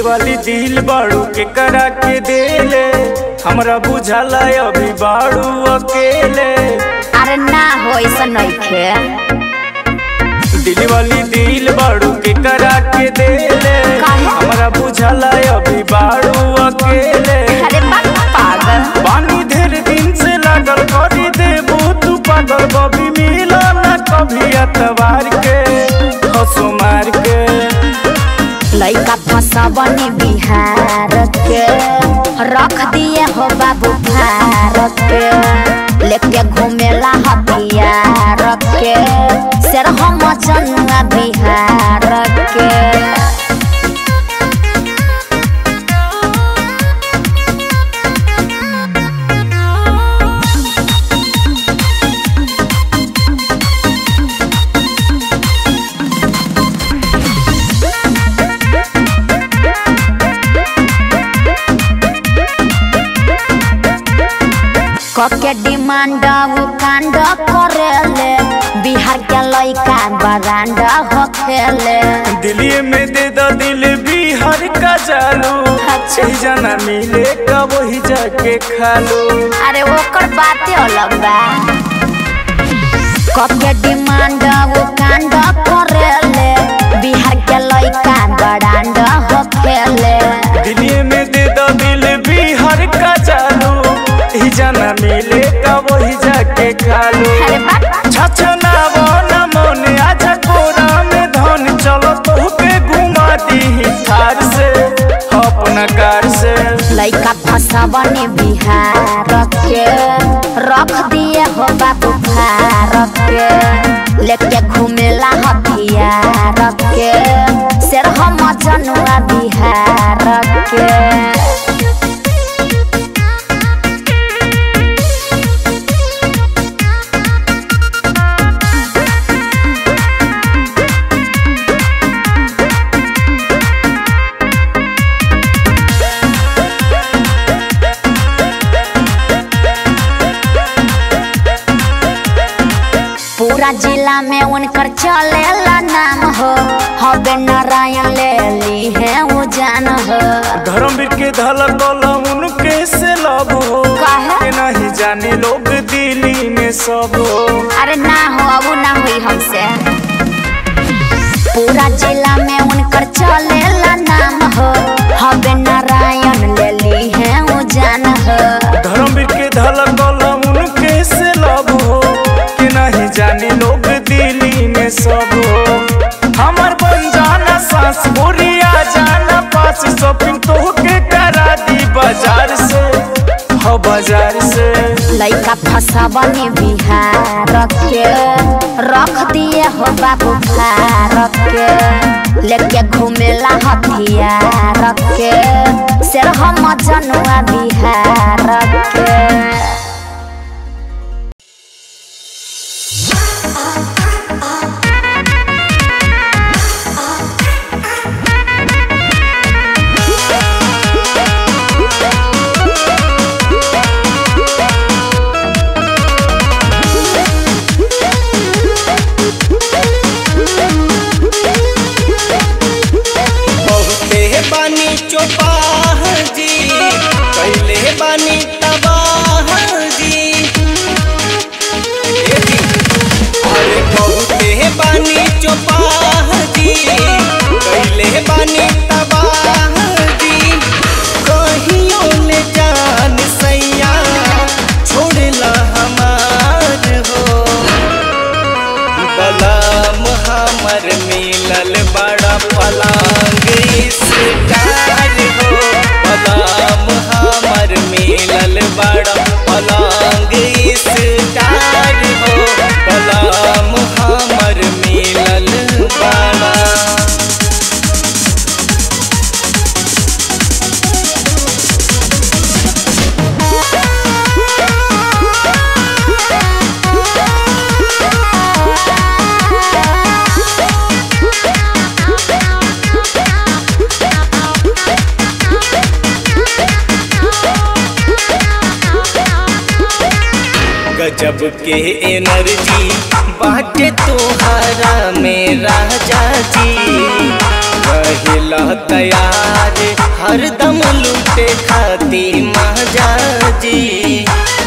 वाली दिल बाड़ू के करा के देले हमरा बुझाला अभी बाड़ू अकेले अरे ना हो ऐसा नइखे दिल वाली दिल बाड़ू के करा के देले काहे? हमरा बुझाला अभी बाड़ू अकेले अरे बाप पागल पानी ढेर दिन से लागल करी देबू तू पागल बबी मिला ना कभी अतवार के हंसो मार के लइका फसबनी बिहार के रख दिए हो बाबू भारत के लेके घूमेला हथियार के शेर हम जनुआ बिहार के कके डिमांड उ कांड करेले बिहार के लइका बरांडा होखेले दिल्ली में दे दो दिल बिहार का चालू अच्छा। सही जाना मिले का वही जाके खा लो अरे ओकर बाते अलग बा कके डिमांड उ कांड करेले बिहार के लइका बरांडा होखेले दिल्ली में दे दो दिल बिहार का चालू ही जाना मिले का वही जाके खा लो अरे बाप छछना बना मन आज कोरा में धन चलो तो के घुमा दी थार से अपना कार से लइका फसबनी बिहार के रख दिए हो बाबू भारत के लेके घूमेला हथियार के शेर हम जनुआ बिहार के पूरा जिला में उनकर चलेला नाम हो हबे नारायण ले ली है वो जान हो धर्मवीर के धलकल उनके से लब हो काहे? के नहीं जाने लोग दिल्ली में सब हो अरे ना हो अब ना हुई हमसे पूरा जिला में उनकर चलेला नाम हो हबे नारायण ले ली है वो जान हो धर्मवीर के धलकल उनके से लब हो के नहीं जाने लोग दिल्ली में सब हो हमर बन जाना सास बोरिया जाना पास शॉपिंग तो के करा दी बाजार से हो बाजार से लइका फसबनी बिहार के रख दिए हो बाबू भारत के लेके घूमेला हथियार के शेर हम जनुआ बिहार के बहुते बानी चौपाह जी कैले बानी तबाह जी ए जी, अरे बहुते बानी चौपाह जी कैले बानी तबाह जी कहियो ने जान सैया छोड़ला हमार हो बलम हमर मिलल बड़ा पलंग स्टार हो बलम हमर मिलल बड़ा पलंग स्टार हो बलम हमर मिलल बड़ा गजब के एनर्जी बाटे तोहरा में राजा जी रहेला तैयार हरदम लूटे खाती महाजा जी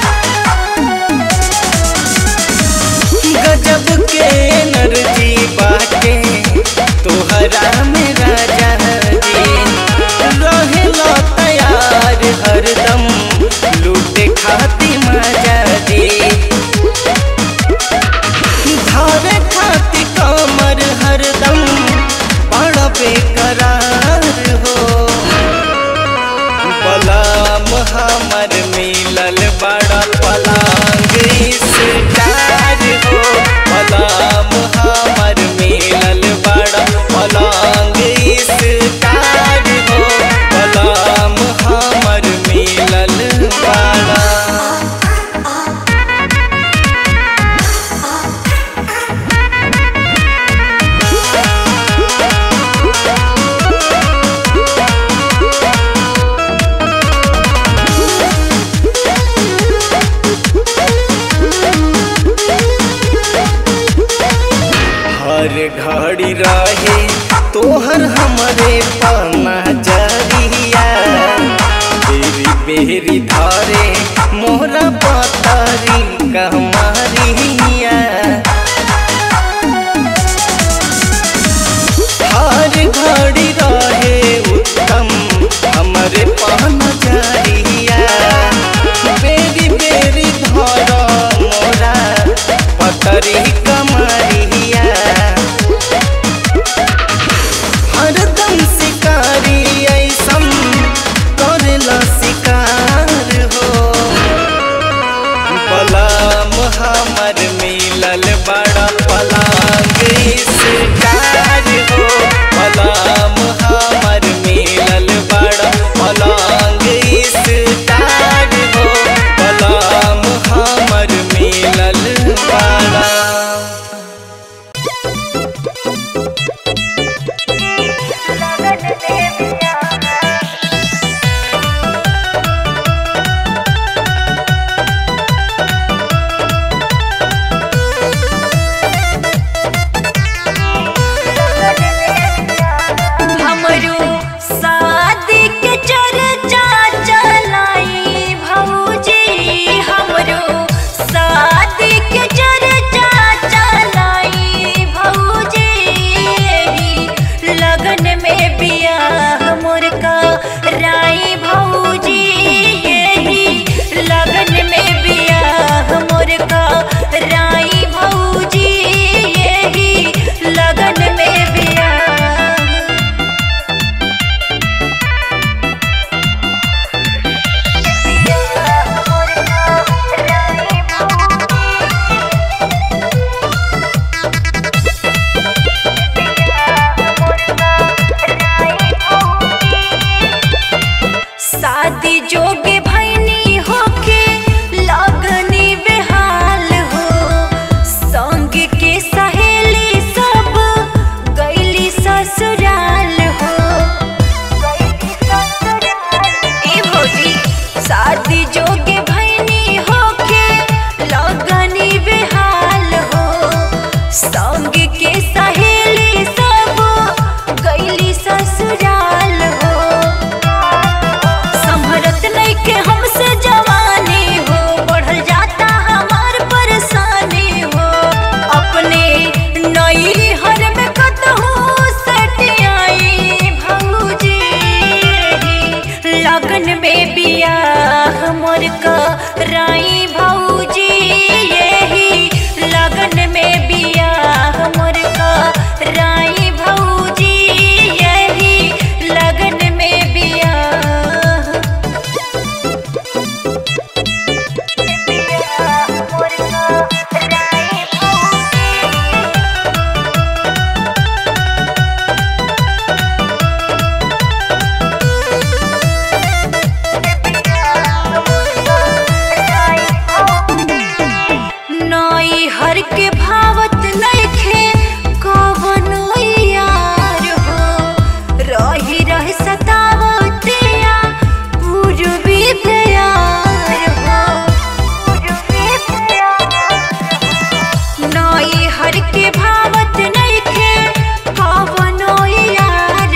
गजब के एनर्जी बाटे तोहरा में राजा जी रहेला तैयार हरदम लूटे खाती मजा जी धारे खाती कमर हरदम बड़ा बेकरार हो पलाम हमर मिलल बड़ा पलांग स्टार हो पलाम हमर मिलल बड़ा पलांग स्टार हो पलाम हमर मिलल बड़ा हर घड़ी रहे तोहर हमरे पना जरिया बेरी बेरी धरे मोहरा पतरी कमरिया हर घड़ी रहे उत्तम हमरे पना जरिया बेरी बेरी धर मोरा पतरी कमरिया हरदम शिकारी ऐसम करेला शिकार हो पलाम हमर मिलल बड़ा पलांग शिकार हो पलाम हमर मिलल बड़ा पलांग शिकार हो पलाम हमर मिलल बड़ा हमरो शादी के चर्चा चलाई भौजी हमरो शादी के चर्चा चलाई भौजी लगन में बियाह मोर का राई भौजी यही लगन में बियाह मोर का राई भौजी यही लगन में बियाह शादी जोगे भैनी होके लगनी बेहाल हो संग के सहेली सब गईली ससुराल हो ए भौजी शादी जोगे भैनी होके लगनी बेहाल हो संग के सहेली सब गईली ससुराल हो संभरत नइखे हमसे जवानी हो बढ़ल जाता हमार परेशानी हो अपने नई हर में कतहु सटियाई भौजी लगन में बियाह मोर का राई भौजी यही लगन में बियाह मोर का राई भौजी यही लगन में बियाह नई हर के भावत नइखे कवनो यार हो रही रह सतावतिया पूर्वी प्यार हो नई हर के भावत नइखे कवनो यार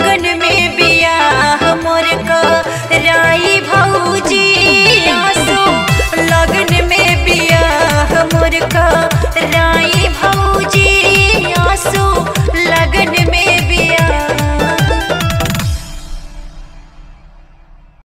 लगन में बियाह मोर का राई भौजी आसो लगन में बियाह मोर का राई